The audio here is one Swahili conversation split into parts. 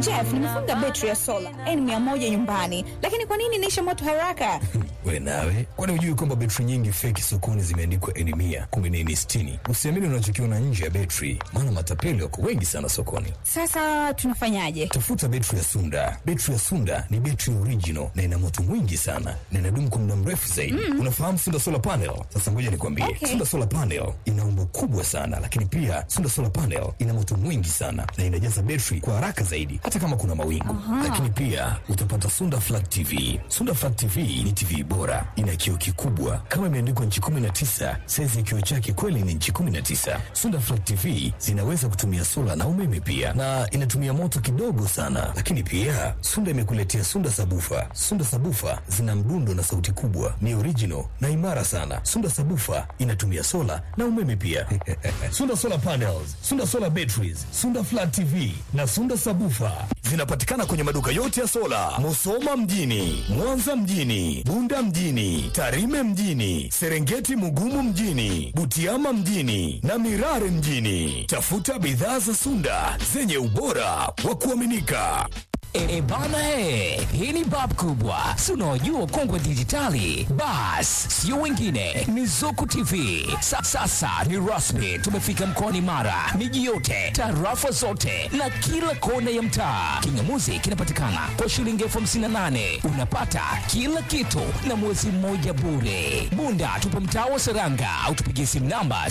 Jeff, nimefunga betri ya sola N100 nyumbani, lakini kwa nini inaisha moto haraka? We nawe, kwani hujui kwamba betri nyingi feki sokoni zimeandikwa N mia kumbe ni N sitini? Usiamini unachokiona nje ya betri, maana matapeli wako wengi sana sokoni. Sasa tunafanyaje? Tafuta betri ya Sunda. Betri ya Sunda ni betri original na ina moto mwingi sana na inadumu kwa muda mrefu zaidi. Unafahamu Sunda solar panel? Sasa ngoja nikwambie, Okay. Sunda solar panel ina umbo kubwa sana, lakini pia Sunda solar panel ina moto mwingi sana na inajaza betri kwa haraka zaidi, hata kama kuna mawingu. Lakini pia utapata Sunda flat TV. Sunda flat TV ni TV bora, ina kioo kikubwa kama imeandikwa nchi 19. Saizi ya kioo chake kweli ni nchi 19. Sunda flat TV zinaweza kutumia sola na umeme pia, na inatumia moto kidogo sana. Lakini pia Sunda imekuletea Sunda sabufa. Sunda sabufa zina mdundo na sauti kubwa, ni original na imara sana. Sunda sabufa inatumia sola na umeme pia. Sunda solar panels, Sunda solar batteries, Sunda flat TV na Sunda sabufa zinapatikana kwenye maduka yote ya sola, Musoma mjini, Mwanza mjini, Bunda mjini, Tarime mjini, Serengeti Mugumu mjini, Butiama mjini na Mirare mjini. Tafuta bidhaa za Sunda zenye ubora wa kuaminika. E, e bana he, hii ni bab kubwa, si unaojua kongwe dijitali. Bas, sio wengine, ni Zuku TV. Sa, sasa ni rasmi, tumefika mkoani Mara, miji yote, tarafa zote na kila kona ya mtaa. Kingamuzi kinapatikana kwa shilingi elfu hamsini na nane unapata kila kitu na mwezi mmoja bure. Bunda tupo mtaa wa Seranga au tupigie simu namba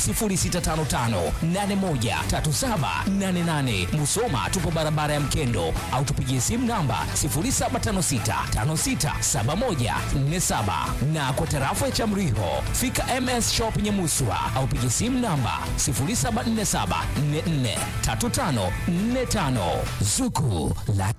0655813788. Musoma tupo barabara ya Mkendo au tupigie simu namba 0756567147 na kwa tarafa ya Chamriho fika MS Shop Nyamuswa au pigie simu namba 0747443545 Zuku la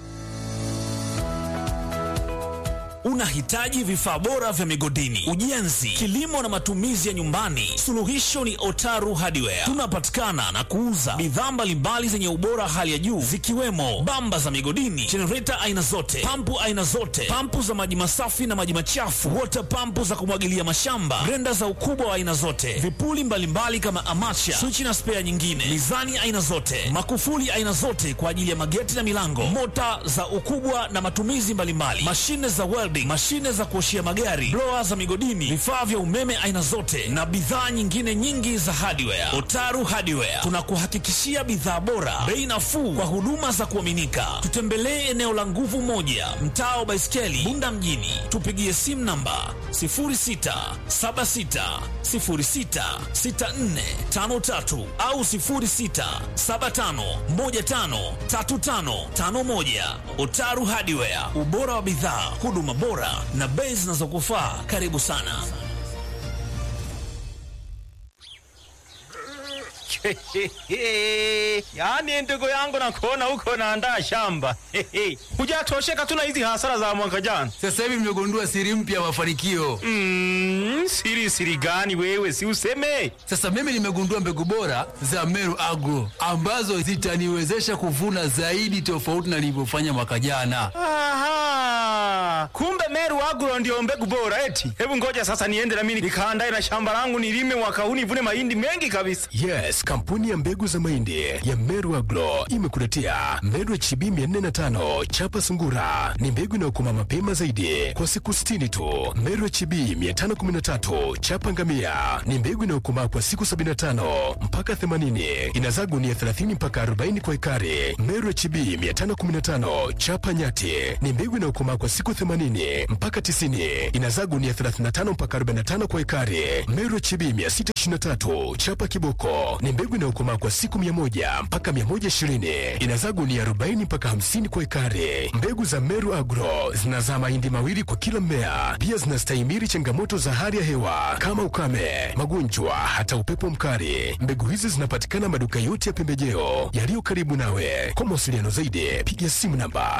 Unahitaji vifaa bora vya migodini, ujenzi, kilimo na matumizi ya nyumbani? Suluhisho ni Otaru Hardware. Tunapatikana na kuuza bidhaa mbalimbali zenye ubora hali ya juu zikiwemo bamba za migodini, jenereta aina zote, pampu aina zote, pampu za maji masafi na maji machafu, water pampu za kumwagilia mashamba, grenda za ukubwa wa aina zote, vipuli mbalimbali kama amacha, swichi na spea nyingine, mizani aina zote, makufuli aina zote kwa ajili ya mageti na milango, mota za ukubwa na matumizi mbalimbali, mashine za welding, mashine za kuoshia magari, blower za migodini, vifaa vya umeme aina zote na bidhaa nyingine nyingi za hardware. Otaru Hardware tunakuhakikishia bidhaa bora, bei nafuu kwa huduma za kuaminika. Tutembelee eneo la Nguvu Moja, mtaa wa Baiskeli, Bunda mjini. Tupigie simu namba 0676066453 au 0675153551. Otaru Hardware, ubora wa bidhaa, huduma bora na bei zinazokufaa. Karibu sana. yaani ndugu yangu nakuona huko naandaa shamba hujatosheka tu na hizi hasara za mwaka jana Sasa hivi mmegundua siri mpya ya mafanikio. mm, siri siri gani wewe si useme Sasa mimi nimegundua mbegu bora za Meru Agro ambazo zitaniwezesha kuvuna zaidi tofauti na nilivyofanya mwaka jana. Aha, kumbe Meru Agro ndio mbegu bora eti. Hebu ngoja sasa niende na mimi nikaandae na shamba langu nilime mwaka huu nivune mahindi mengi kabisa. Yes, kampuni ya mbegu za mahindi ya Meru Agro imekuletea Meru HB 405 chapa sungura. Ni mbegu inayokoma mapema zaidi kwa siku 60 tu. Meru HB 513 chapa ngamia ni mbegu inayokomaa kwa siku 75 mpaka 80. Inazaa gunia 30 mpaka 40 kwa ekari. Meru HB 515 chapa nyati ni mbegu inayokomaa kwa siku 80 mpaka 90. Inazaa gunia 35 mpaka 45 kwa ekari. Meru HB 623 chapa kiboko ni mbegu inayokomaa kwa siku 100 mpaka 120. Inazaa gunia 40 mpaka 50 kwa ekari. Mbegu za Meru Agro zinazaa mahindi mawili kwa kila mmea. Pia zinastahimili changamoto za hali ya hewa kama ukame, magonjwa, hata upepo mkali. Mbegu hizi zinapatikana maduka yote ya pembejeo yaliyo karibu nawe. Kwa mawasiliano zaidi, piga simu namba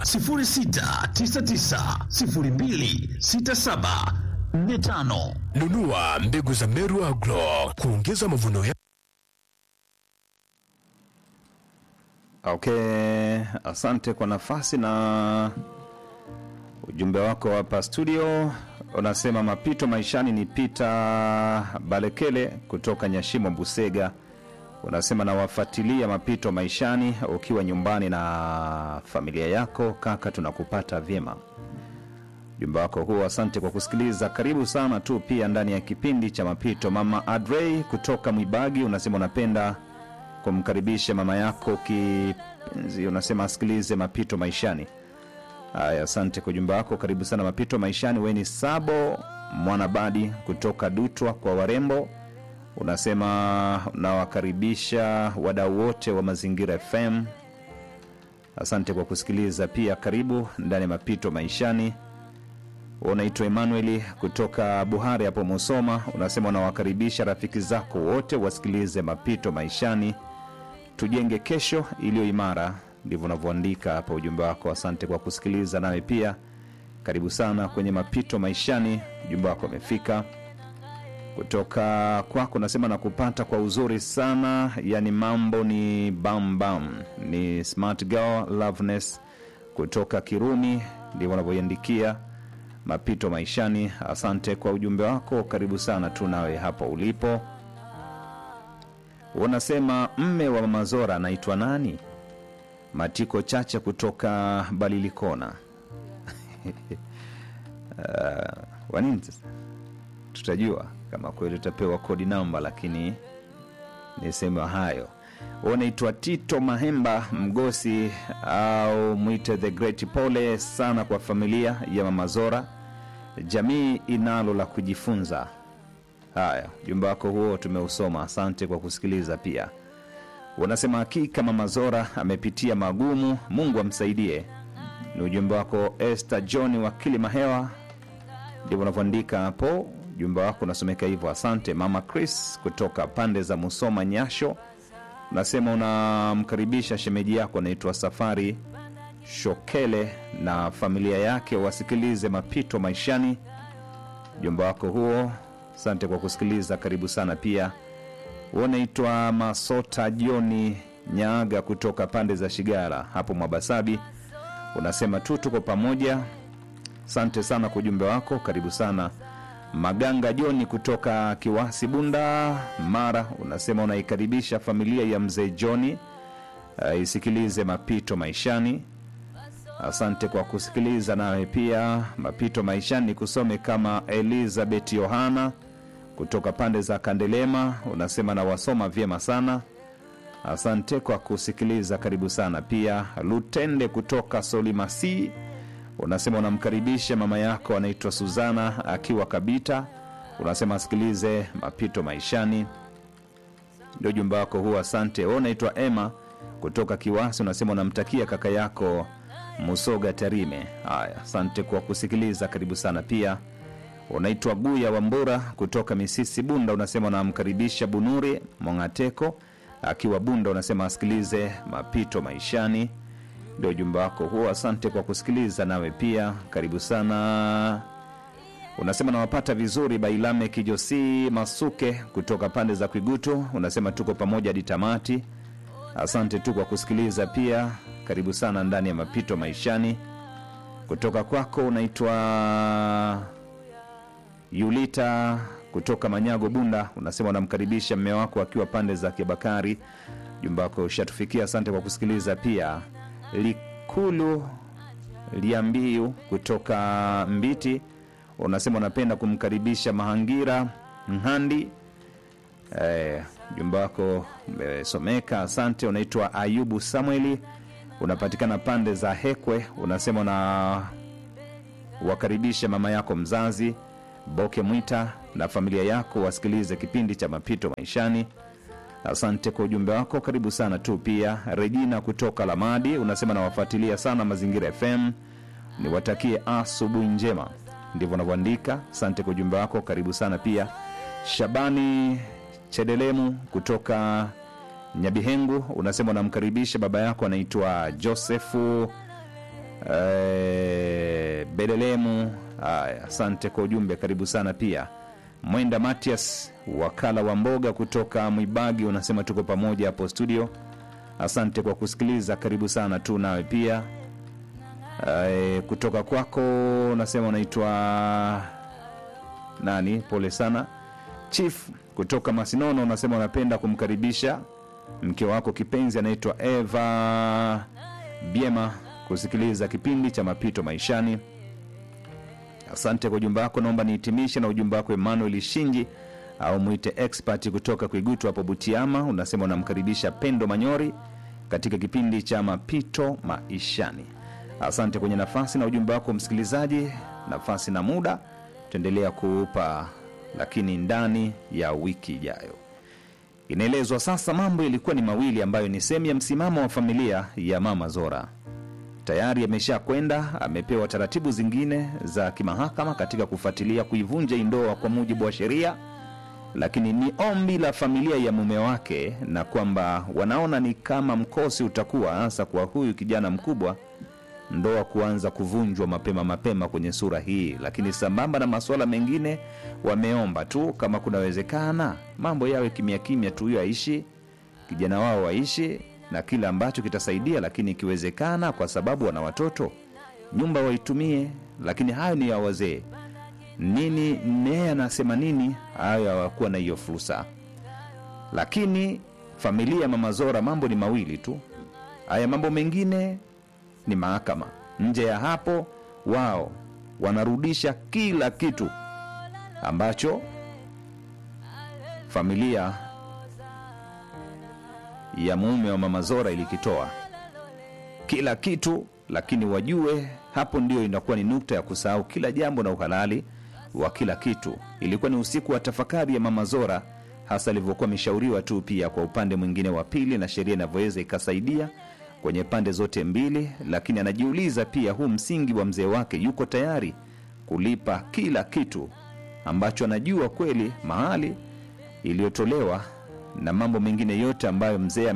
0699026745. nunua mbegu za Meru Agro kuongeza mavuno ya Okay, asante kwa nafasi na ujumbe wako hapa studio. Unasema mapito maishani ni Pita Balekele kutoka Nyashimo Busega. unasema nawafuatilia mapito maishani ukiwa nyumbani na familia yako kaka tunakupata vyema ujumbe wako huo asante kwa kusikiliza karibu sana tu pia ndani ya kipindi cha mapito mama adrei kutoka mwibagi unasema unapenda kumkaribisha mama yako kipenzi unasema asikilize mapito maishani haya asante kwa ujumbe wako karibu sana mapito maishani weni sabo mwanabadi kutoka dutwa kwa warembo unasema unawakaribisha wadau wote wa mazingira fm asante kwa kusikiliza pia karibu ndani ya mapito maishani unaitwa emanueli kutoka buhari hapo musoma unasema unawakaribisha rafiki zako wote wasikilize mapito maishani tujenge kesho iliyo imara ndivyo unavyoandika hapa ujumbe wako asante kwa kusikiliza nawe pia karibu sana kwenye mapito maishani ujumbe wako umefika kutoka kwako nasema nakupata kwa uzuri sana yani mambo ni bambam ni smart girl loveness kutoka kirumi ndivyo unavyoiandikia mapito maishani asante kwa ujumbe wako karibu sana tu nawe hapo ulipo unasema mme wa mamazora anaitwa nani matiko chache kutoka balilikona uh, wanini sasa tutajua kama kweli utapewa kodi namba lakini niseme hayo unaitwa tito mahemba mgosi au mwite the great pole sana kwa familia ya mamazora jamii inalo la kujifunza haya ujumbe wako huo tumeusoma asante kwa kusikiliza pia unasema hakika mamazora amepitia magumu mungu amsaidie ni ujumbe wako este john wa kilimahewa ndivyo unavyoandika hapo ujumbe wako unasomeka hivyo asante mama chris kutoka pande za musoma nyasho unasema unamkaribisha shemeji yako anaitwa safari shokele na familia yake wasikilize mapito maishani ujumbe wako huo asante kwa kusikiliza karibu sana pia unaitwa masota joni nyaaga kutoka pande za shigara hapo mwabasabi unasema tu tuko pamoja asante sana kwa ujumbe wako karibu sana maganga joni kutoka kiwasi bunda mara unasema unaikaribisha familia ya mzee joni uh, isikilize mapito maishani asante kwa kusikiliza nawe pia mapito maishani kusome kama elizabeth yohana kutoka pande za kandelema unasema nawasoma vyema sana asante kwa kusikiliza karibu sana pia lutende kutoka solimasi unasema unamkaribisha mama yako anaitwa suzana akiwa kabita unasema asikilize mapito maishani ndio jumba wako huo asante Wewe unaitwa ema kutoka kiwasi unasema unamtakia kaka yako musoga tarime haya asante kwa kusikiliza karibu sana pia unaitwa guya wambura kutoka misisi bunda unasema unamkaribisha bunuri mongateko akiwa bunda unasema asikilize mapito maishani ndio ujumbe wako huo asante kwa kusikiliza nawe pia karibu sana unasema nawapata vizuri bailame kijosi masuke kutoka pande za kwigutu unasema tuko pamoja hadi tamati asante tu kwa kusikiliza pia karibu sana ndani ya mapito maishani kutoka kwako unaitwa yulita kutoka manyago bunda unasema unamkaribisha mme wako akiwa pande za kibakari jumba wako ushatufikia asante kwa kusikiliza pia likulu liambiu kutoka mbiti unasema unapenda kumkaribisha mahangira nhandi eh, jumba wako umesomeka asante unaitwa ayubu samueli unapatikana pande za hekwe unasema una wakaribisha mama yako mzazi boke mwita na familia yako wasikilize kipindi cha mapito maishani asante kwa ujumbe wako karibu sana tu pia regina kutoka lamadi unasema nawafuatilia sana mazingira fm niwatakie asubuhi njema ndivyo unavyoandika asante kwa ujumbe wako karibu sana pia shabani chedelemu kutoka nyabihengu unasema unamkaribisha baba yako anaitwa josefu eh, bedelemu haya asante kwa ujumbe karibu sana pia mwenda matias wakala wa mboga kutoka mwibagi unasema tuko pamoja hapo studio asante kwa kusikiliza karibu sana tu nawe pia e, kutoka kwako unasema unaitwa nani pole sana chief kutoka masinono unasema unapenda kumkaribisha mke wako kipenzi anaitwa Eva Biema kusikiliza kipindi cha mapito maishani. Asante kwa ujumbe wako. Naomba nihitimishe na ujumbe wako Emmanuel Shinji au mwite expert kutoka Kuigutu hapo Butiama. Unasema unamkaribisha Pendo Manyori katika kipindi cha mapito maishani. Asante kwenye nafasi na ujumbe wako msikilizaji, nafasi na muda tutaendelea kuupa, lakini ndani ya wiki ijayo. Inaelezwa sasa mambo yalikuwa ni mawili ambayo ni sehemu ya msimamo wa familia ya Mama Zora tayari amesha kwenda amepewa taratibu zingine za kimahakama katika kufuatilia kuivunja hii ndoa kwa mujibu wa sheria, lakini ni ombi la familia ya mume wake, na kwamba wanaona ni kama mkosi utakuwa hasa kwa huyu kijana mkubwa, ndoa kuanza kuvunjwa mapema mapema kwenye sura hii. Lakini sambamba na masuala mengine, wameomba tu kama kunawezekana mambo yawe kimya kimya tu, huyo aishi kijana wao waishi na kile ambacho kitasaidia, lakini ikiwezekana, kwa sababu wana watoto, nyumba waitumie, lakini hayo ni ya wazee. Nini naye anasema nini? Hayo hawakuwa na hiyo fursa, lakini familia ya Mama Zora, mambo ni mawili tu. Haya mambo mengine ni mahakama. Nje ya hapo, wao wanarudisha kila kitu ambacho familia ya mume wa Mama Zora ilikitoa kila kitu, lakini wajue hapo ndio inakuwa ni nukta ya kusahau kila jambo na uhalali wa kila kitu. Ilikuwa ni usiku wa tafakari ya Mama Zora, hasa alivyokuwa ameshauriwa tu, pia kwa upande mwingine wa pili, na sheria inavyoweza ikasaidia kwenye pande zote mbili, lakini anajiuliza pia, huu msingi wa mzee wake yuko tayari kulipa kila kitu ambacho anajua kweli mahali iliyotolewa na mambo mengine yote ambayo mzee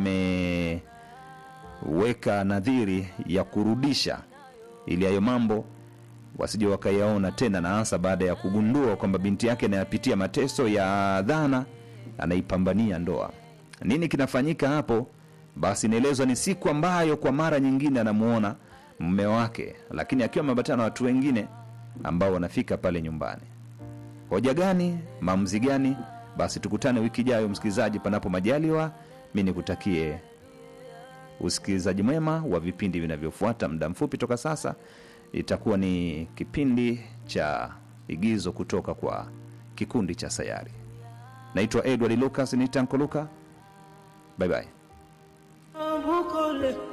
ameweka nadhiri ya kurudisha, ili hayo mambo wasije wakayaona tena, na hasa baada ya kugundua kwamba binti yake anayapitia mateso ya dhana, anaipambania ndoa. Nini kinafanyika hapo? Basi inaelezwa ni siku ambayo kwa mara nyingine anamuona mume wake, lakini akiwa ameambatana na watu wengine ambao wanafika pale nyumbani. Hoja gani? Maamuzi gani? Basi tukutane wiki ijayo, msikilizaji, panapo majaliwa. Mi nikutakie usikilizaji mwema wa vipindi vinavyofuata. Muda mfupi toka sasa itakuwa ni kipindi cha igizo kutoka kwa kikundi cha Sayari. Naitwa Edward Lucas, ni Tanko Luka. Bye bye. Ambukole